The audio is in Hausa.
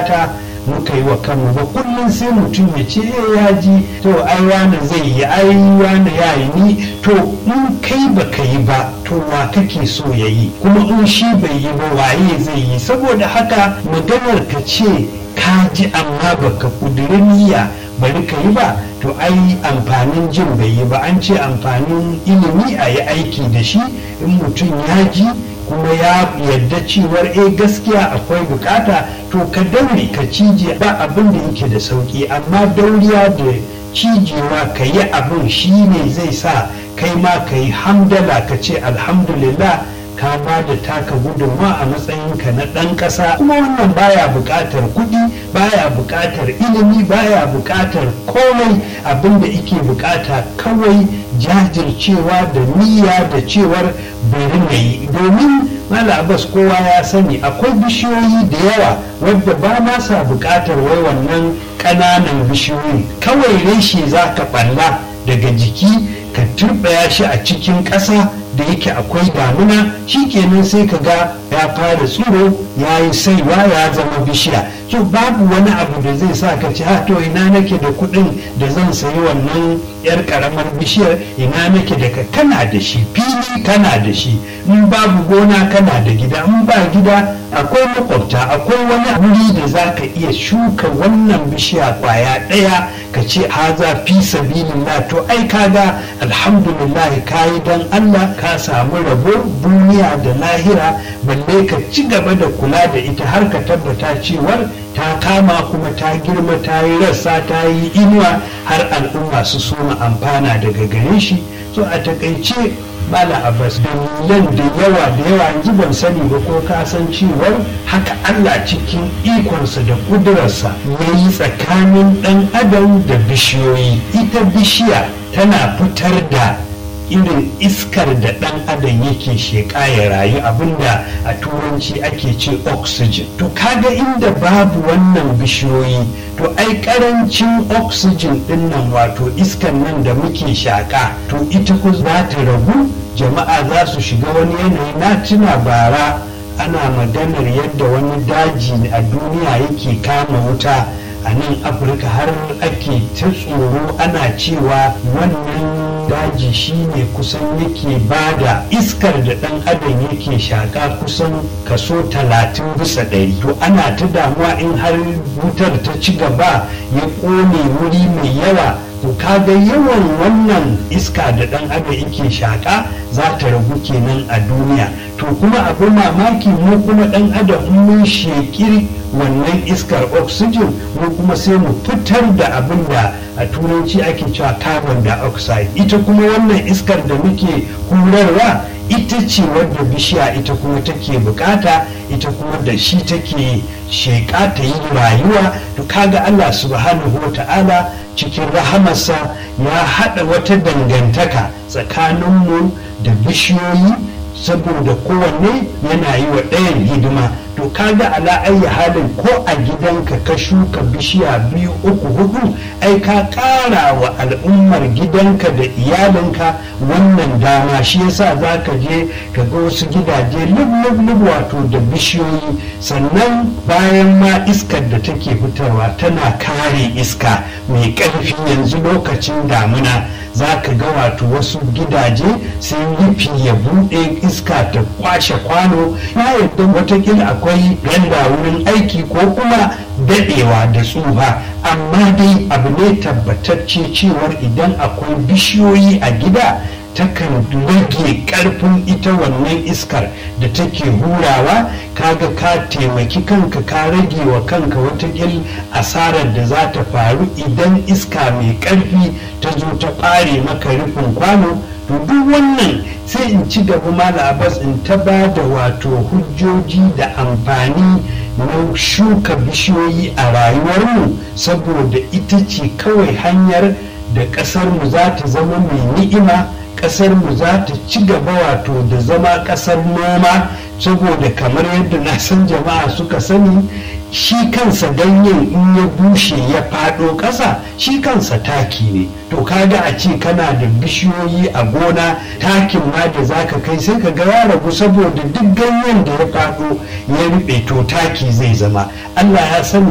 gata muka yi wa kanmu ba kullum sai mutum ya ce ya ji to ai wani zai yi ai wani ya yi ni to in kai ba ka yi ba to wa kake so ya yi kuma in shi bai yi ba waye zai yi saboda haka maganar ka ce ka ji amma baka kudiri niyya bari ka yi ba to ai amfanin jin bai yi ba an ce amfanin ilimi a yi aiki da shi in mutum ya ji kuma ya yarda cewar eh gaskiya akwai bukata to ka daure ka cije ba abin da yake da sauki amma dauriya da cijewa ka yi abin shi ne zai sa kai ma ka yi hamdala ka ce alhamdulillah ka ba da taka gudunma a matsayinka na ɗan ƙasa kuma wannan baya buƙatar kuɗi baya buƙatar ilimi baya buƙatar komai abin da ike buƙata kawai jajircewa da niyya da cewar bari na yi domin mala abbas kowa ya sani akwai bishiyoyi da yawa wadda ba ma sa buƙatar wai wannan ƙananan bishiyoyi kawai reshe za ka ɓalla daga jiki ka turɓaya shi a cikin ƙasa da yake akwai damuna kenan sai ka ga ya fara tsiro ya yi saiwa ya zama bishiya so babu wani abu da zai sa ka ci to ina nake da kuɗin da zan sayi wannan yar karamar bishiyar ina nake da ka kana da shi fili kana da shi in babu gona kana da gida in ba gida akwai makwabta akwai wani wuri da za ka iya shuka wannan bishiya kwaya ɗaya ka ce haza fi sabilillah to ai kaga alhamdulillah kayi dan Allah ka samu rabo duniya da lahira balle ka ci gaba da kula da ita har ka tabbata cewar ta kama kuma ta girma ta yi rassa ta yi inuwa har al'umma su soma amfana daga gare shi so a takaice bala abbas dalilan da yawa da yawa yanzu ban sani ba ko ka san cewar haka allah cikin ikonsa da kudurarsa ya yi tsakanin dan adam da bishiyoyi ita bishiya tana fitar da irin iskar da ɗan adam yake sheƙa ya rayu abinda a turanci ake ce oxygen to kaga inda babu wannan bishiyoyi to ai ƙarancin oxygen ɗin nan wato iskar nan da muke shaƙa to ita ku za ta ragu jama'a za su shiga wani yanayi na tuna bara ana maganar yadda wani daji a duniya yake kama wuta a nan afirka har ake ta tsoro ana cewa wannan daji shine kusan yake bada iskar da dan adam yake shaka kusan kaso talatin bisa ɗari to ana ta damuwa in har wutar ta ci gaba ya ƙone wuri mai yawa to kaga yawan wannan iska da dan adam yake shaka za ta ragu kenan a duniya to kuma abu mamaki mu kuma dan adam mun shekiri wannan iskar oxygen mu kuma sai mu fitar da abin da a turanci ake cewa carbon dioxide ita kuma wannan iskar da muke hurarwa ita ce wadda bishiya ita kuma take bukata ita kuma da shi take sheƙa ta yi rayuwa to kaga Allah subhanahu wa ta'ala cikin rahamarsa ya haɗa wata dangantaka tsakaninmu da bishiyoyi saboda kowanne yana yi wa ɗayan hidima to kaga ala ayi halin ko a gidanka ka shuka bishiya biyu uku hudu ai ka ƙara wa al'ummar gidanka da iyalinka wannan dama shi yasa za ka je ka ga wasu gidaje lub wato da bishiyoyi sannan bayan ma iskar da take fitarwa tana kare iska mai ƙarfi yanzu lokacin damuna za ka ga wato wasu gidaje sai rufi ya buɗe iska ta kwashe kwano ya yadda watakila akwai randa wurin aiki ko kuma daɗewa da tsufa amma dai abu ne tabbatacce cewar idan akwai bishiyoyi a gida takan rage karfin ita wannan iskar da take hurawa kaga ka taimaki kanka ka rage wa kanka watakil asarar da za ta faru idan iska mai karfi ta zo ta ɓare maka rufin kwano to duk wannan sai in ci gaba mala abbas in ta ba da wato hujjoji da amfani na shuka bishiyoyi a rayuwarmu saboda ita ce kawai hanyar da ƙasarmu za ta zama mai ni'ima kasar mu za ta ci gaba wato da zama kasar noma saboda kamar yadda na san jama'a suka sani shi kansa ganyen in ya bushe ya faɗo ƙasa shi kansa taki ne to kaga a ce kana da bishiyoyi a gona takin ma da zaka kai sai ka ga ya ragu saboda duk ganyen da ya faɗo ya ruɓe to taki zai zama Allah ya sani